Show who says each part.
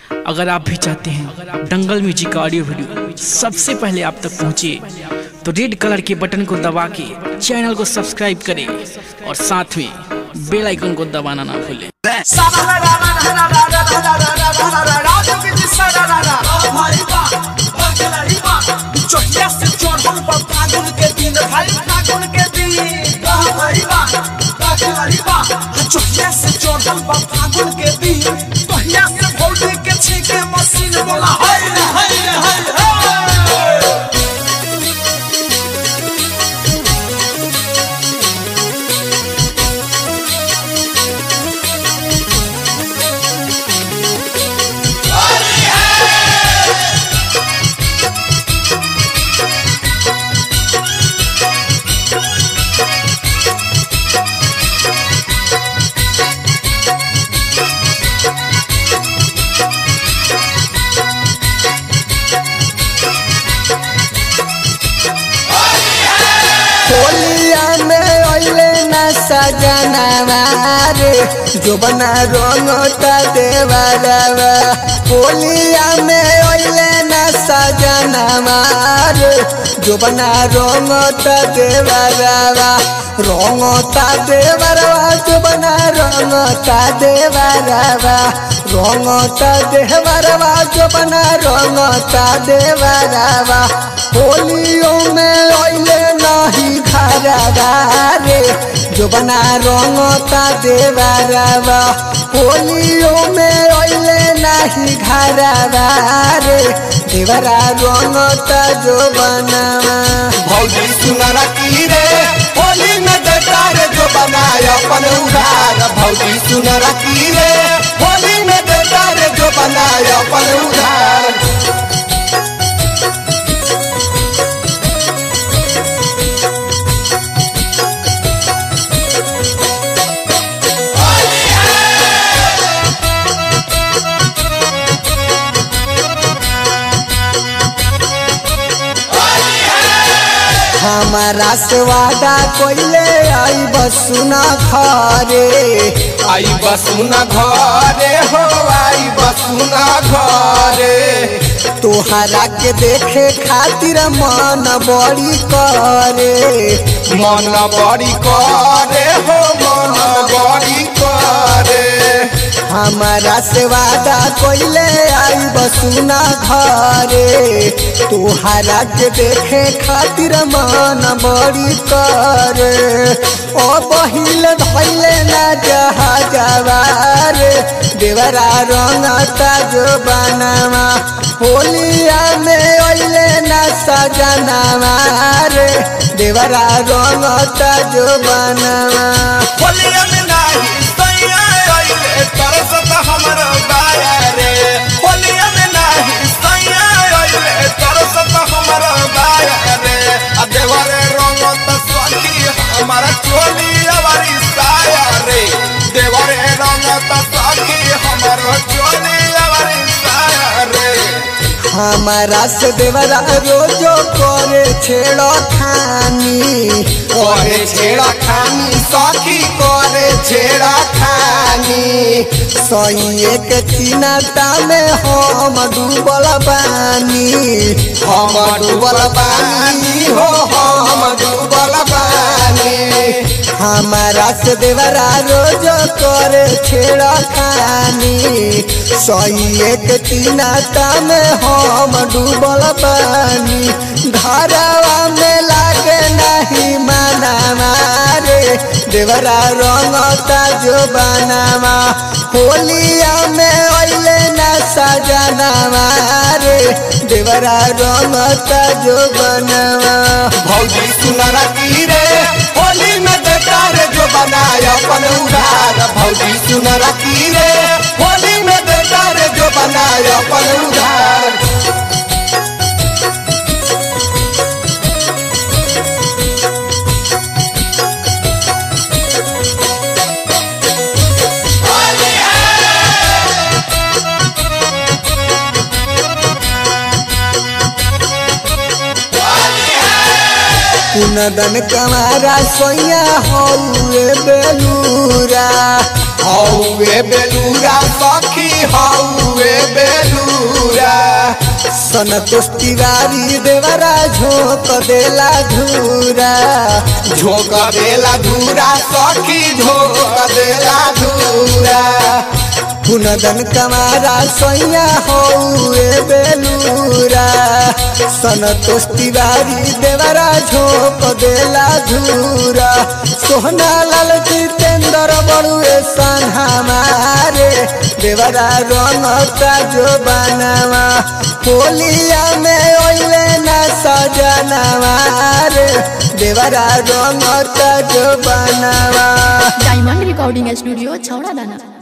Speaker 1: अगर आप भी चाहते हैं दंगल म्यूजिक का ऑडियो वीडियो सबसे पहले आप तक पहुंचे तो रेड कलर के बटन को दबा के चैनल को सब्सक्राइब करें और साथ में बेल आइकन को दबाना ना भूलें
Speaker 2: चोटिया से चढ़ल बा फागुन के दिन भाई फागुन के दिन चोटिया से चढ़ल बा फागुन के दिन कहिया से भौजी के छीके मशीन बोला हाय रे हाय रे हाय रे
Speaker 3: होलिया में अइले न सजनवा रे जो बना रंगता देवरवा होलिया में अइले न सजनवा रे जो बना रंगता देवरवा रंगता देवरवा जो बना रंगता देवरवा रंगता देवरवा जो बना रंगता देवरवा होलियों में अइले नहीं घरवा रे जो बना रंगता देवरवा होलियों में अइले नहीं घरवा रे देवरा रंगता जो बनवा
Speaker 4: भौजी सुनर की रे होली में देता रे जो बनाए अपन उधार भौजी सुनर की रे होली में देता रे जो बनाए अपन उधार
Speaker 3: हमारा से वादा कोइले आई बसुना खरे
Speaker 4: आई बसुना घरे हो आई बसुना घरे
Speaker 3: तोहरा के देखे खातिर मन बड़ी करे
Speaker 4: मन बड़ी करे हो मन बड़ी करे
Speaker 3: हमारा से वादा कोइले आई बसुना घरे तोहरा के देखे खातिर मन बड़ी करे ओ बहिल धैले ना जहाजवा रे देवरा रंगता जो बनवा होलिया में अइले ना सजनवा रे देवरा रंगता जो बनवा
Speaker 4: होलिया में नाही सैया आइले तरसत हमर बाया रे होलिया में नाही सैया आइले तरसत हमर बाया रे आ देवरे रंगत सखी हमारा चोली अवारी साया रे देवरे रंगत सखी हमर चोली अवारी साया रे
Speaker 3: हमारा से देवरा रोजो करे छेड़ो खानी
Speaker 4: करे छेड़ा खानी सखी करे छेड़ा खानी
Speaker 3: सैये के चिनाता में हम डूबल बानी
Speaker 4: हम डूबल बानी हो हम डूबल बानी
Speaker 3: हमारा से देवरा रोजो करे छेड़ो खानी सैये के चिनाता में हम डूबल बानी घरवा में लागे नहीं माना रे देवरा रंगता जो बनावा होलिया में अइले ना सजनवा रे देवरा रंगता जो बनवा
Speaker 4: भौजी सुनर की रे होली में देता रे जो बनाए अपन उधार भौजी सुनर की रे होली में देता रे जो बनाए अपन उधार
Speaker 3: कुनदन कमारा सोया हौए बेलूरा
Speaker 4: हौवे बेलूरा सखी हौवे बेलूरा
Speaker 3: संतोष तिवारी देवरा झोंक देला धूरा
Speaker 4: झोंक देला धूरा सखी झोंक देला धूरा
Speaker 3: पुनदन कमारा सैया हौए बेलूरा संतोष तिवारी देवरा झोंक देला धूरा सोहना लाल जितेंद्र बड़ुए सन हमारे देवरा रंगता जो बनावा होलिया में ओइले ना सजनावा रे देवरा रंगता जो बनावा
Speaker 5: डायमंड रिकॉर्डिंग स्टूडियो छौड़ा दाना